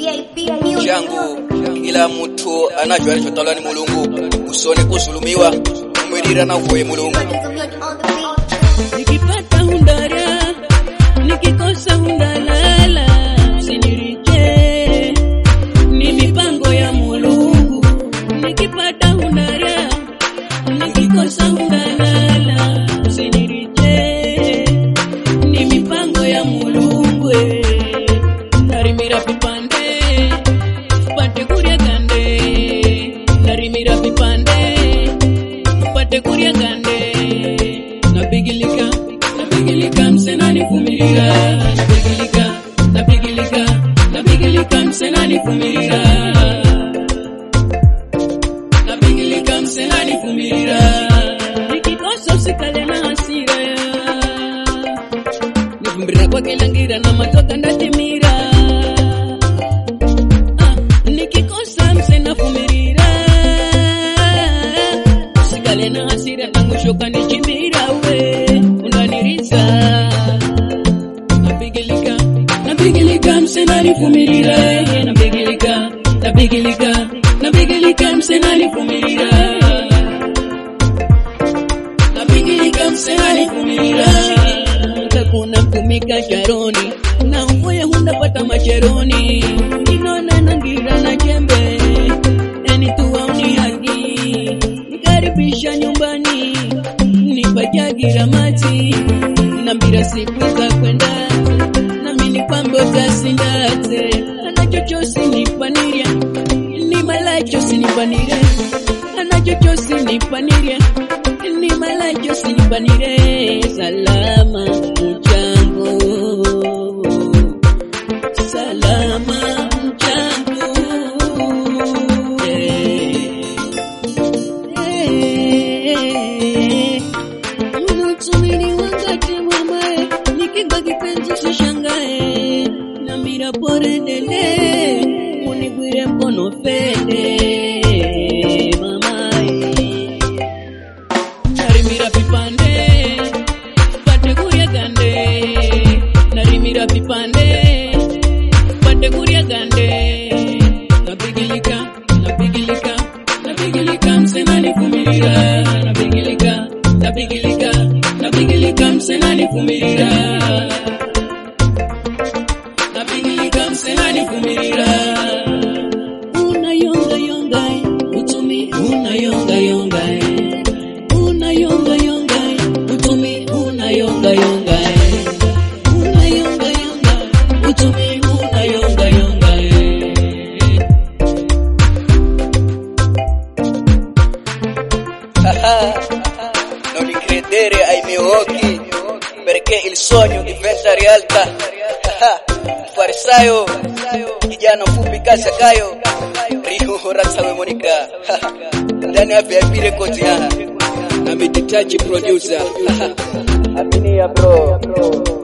changu kila mtu anacho anachotawala ni mulungu usone kuzulumiwa umwilira na uvoye mulungu nikipata hundara nikikosa hundalala usiniriche ni mipango ya mulungu nikipata hundara nikikosa hundalala usiniriche ni mipango ya mulungu eh. narimira vipande pate kurya gande narimira vipande pate kurya gande napigilika napigilika msenani vumilia napigilika napigilika napigilika msenani vumilia napigilika msenani vumilia nikikosa usikale na hasira nivumbirira kwake langira na matoka ndatimira Ah, nikikosa msena vumirira usikale na hasira tangu shoka nichimbira we undaniriza napigilika napigilika msena nivumirira napigilika napigilika napigilika msena nivumirira napigilika msena nivumirira takuna mtumika charoni na umoya hundapata macheroni inona nangira na jembe eni tuwauni haki nikaribisha nyumbani nipajagira maji nambira siku za kwenda nami nipambe utasindate anachochosi nipanirya ni malacho sinipanire anachochosi nipanirya ni malacho sinipanire salama mchango salama mchango unatumini wakati mwamae nikinga kipenzi sishangae nambira porendele unigwire mkono fende mamae narimira vipande pate kurya gande narimira vipande pate kurya gande napigilika napigilika napigilika msenani vumirira napigilika napigilika napigilika msenani vumirira napigilika msenani vumirira unayonga yonga utumi unayonga yonga unayonga yonga utumi unayonga yonga unayonga yonga utumi unayonga yonga non li credere ai miei occhi perché il sogno diventa realtà farisayo kijana mfupi kasi kayo rihoratsawe monika ndani ya VIP records ya na meditaji producer Aminia bro.